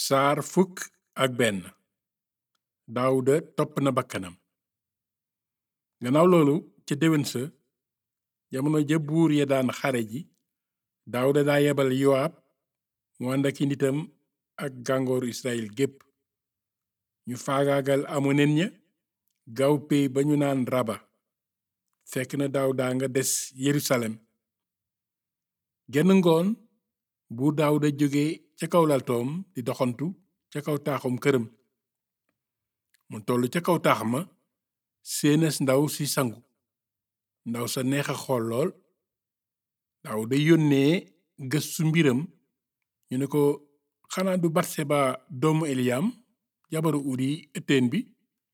saar fukk ak benn daawuda topp na bakkanam gannaaw loolu ca déwén sa jamono ja buur ya daan xare ji daawuda daa yebal yowaab mu ànd ak i nitam ak gàngooru israel gépp ñu faagaagal amonen ña gaaw pey ba ñu naan raba fekk na daawuda nga des yerusalem genn ngoon buur daawuda jóge ca kaw laltoom di doxantu ca kaw taaxum këram mu tollu ca kaw taax ma séenas ndaw si sangu ndaw sa neex a xool lool daawuda yónnee gëstu mbiram ñu ne ko xanaa du batseba doomu eliyam jabaru uri ëtteen bi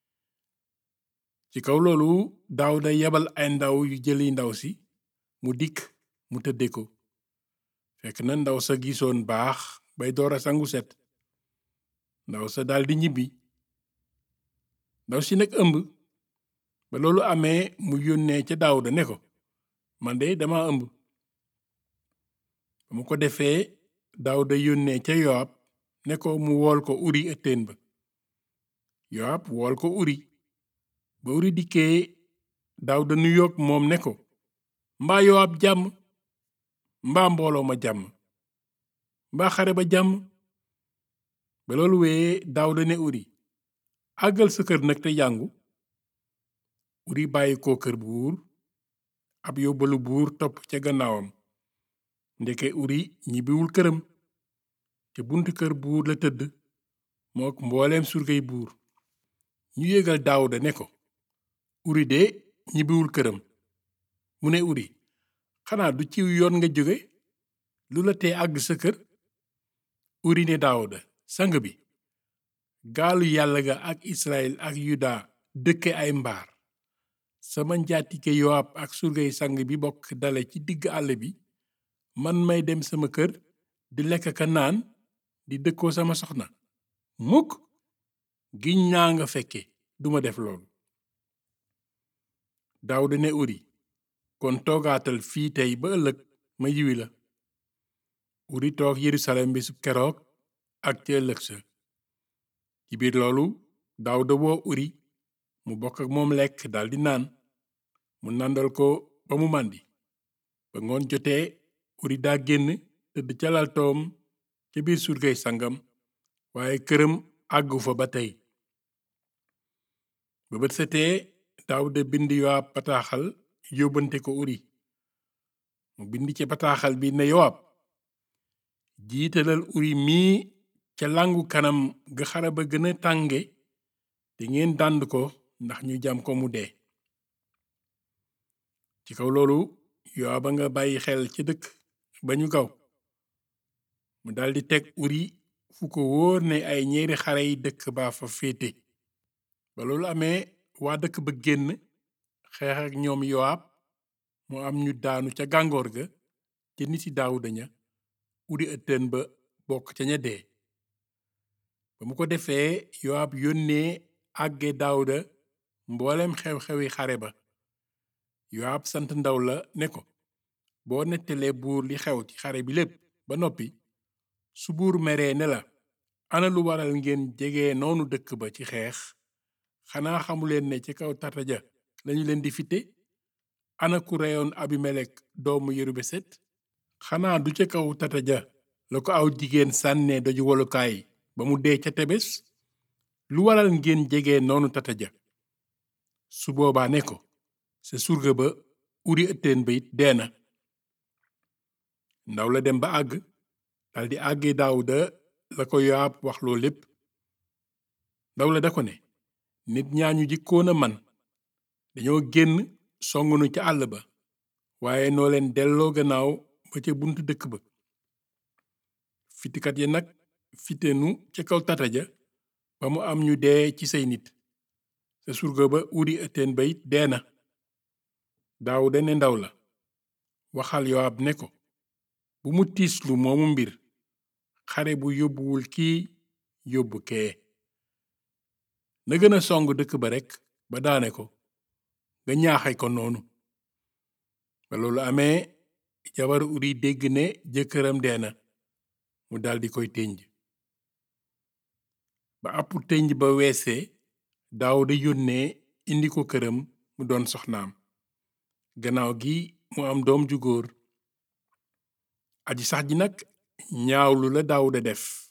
ci kaw loolu daawuda yebal ay ndaw yu jëli ndaw si mu dikk mu tëdde ko fekk na ndaw sa gisoon baax bay door a sangu set ndaw sa daldi ñibbi ndaw si nag ëmb ba loolu amee mu yónnee ca daawuda ne ko man de dama ëmb ba mu ko defee daawuda yónnee ca yowaab ne ko mu wool ko uri ëtteen ba yowaab wool ko uri ba uri dikkee daawuda nuyoog moom ne ko mbaa yowaab jàmm mbaa mbooloo ma jàmm mbaa xare ba jàmm ba loolu wee daawuda ne uri àggal sa kër nag te jàngu uri bàyyi ko kër buur ab yóbbalu buur topp ca gannaawam ndeke uri ñibbiwul këram te buntu kër buur la tëdd mook mbooleem surgay buur ñu yégal daawuda ne ko uri de ñibbiwul këram mu ne uri xanaa du ciw yoon nga jóge lu la tee àgg sa kër uri ne daawuda sang bi gaalu yàlla ga ak israel ak yuda dëkke ay mbaar sama njaatige yowaab ak surgay sang bi bokk dale ci digg àll bi man may dem sama kër di lekk ka naan di dëkkoo sama soxna mukk giñ naa nga fekke duma def loolu daawuda ne uri kon toogaatal fii tey ba ëllëg ma yiwi la uri toog yerusalem bi su keroog ak ca ëllëg sa ci biir loolu daawuda woo uri mu bokk ak moom lekk daldi naan mu nàndal ko ba mu màndi ba ngoon jotee uri daa génn tëdd ca laltoom ca biir surgay sangam waaye këram àggu fa ba tey ba bët setee daawuda bind yowaab bataaxal yóbbante ko uri mu bind ci bataaxal bi ne yowaab jiitalal uri mii ca làngu kanam ga xare ba gën a tànge te ngeen dànd ko ndax ñu jam ko mu dee ci kaw loolu yowaab a nga bàyyi xel ca dëkk ba ñu gaw mu daldi teg uri fu ko wóor ne ay ñeeri xare yi dëkk baa fa féete ba loolu amee waa dëkk ba génn xeex ak ñoom yowaab mu am ñu daanu ca gàngoor ga te niti daawuda ña uri ëtteen ba bokk ca ña dee ba mu ko defee yowaab yónnee àgge daawuda mboolem xew-xewi xare ba yowaab sant ndaw la ne ko boo nettalee buur li xew ci xare bi lépp ba noppi su buur meree ne la ana lu waral ngeen jege noonu dëkk ba ci xeex xanaa xamuleen ne ci kaw tata ja lañu leen di fitte ana ku reyoon abimelek doomu yerubeset xanaa du ca kaw tata ja la ko aw jigéen sànnee doju wolukaay ba mu dee ca tebes lu waral ngeen jege noonu tata ja su boobaa ne ko sa surga ba uri ëtteen ba it dee na ndaw la dem ba àgg daldi àggee daawuda la ko yowaab wax loo lépp ndaw la da ko ne nit ñaañu jikkoon a man dañoo génn songunu ca àll ba waaye noo leen delloo gannaaw ba ca buntu dëkk ba fitikat ya nag fitenu ca kaw tata ja ba mu am ñu dee ci say nit sa surga ba uri ëtteen ba it dee na daawuda ne ndaw la waxal yowaab ne ko bu mu tiislu moomu mbir xare bu yóbbuwul kii yóbbu kee na gën a song dëkk ba rekk ba daane ko nga ñaaxe ko noonu ba loolu amee jabar uri dégg ne jëkkëram dee na mu daldi koy tënj ba àpp tënj ba weesee daawuda yónnee indi ko këram mu doon soxnaam gannaaw gi mu am doom ju góor aji sax ji nag ñaawlu la daawuda def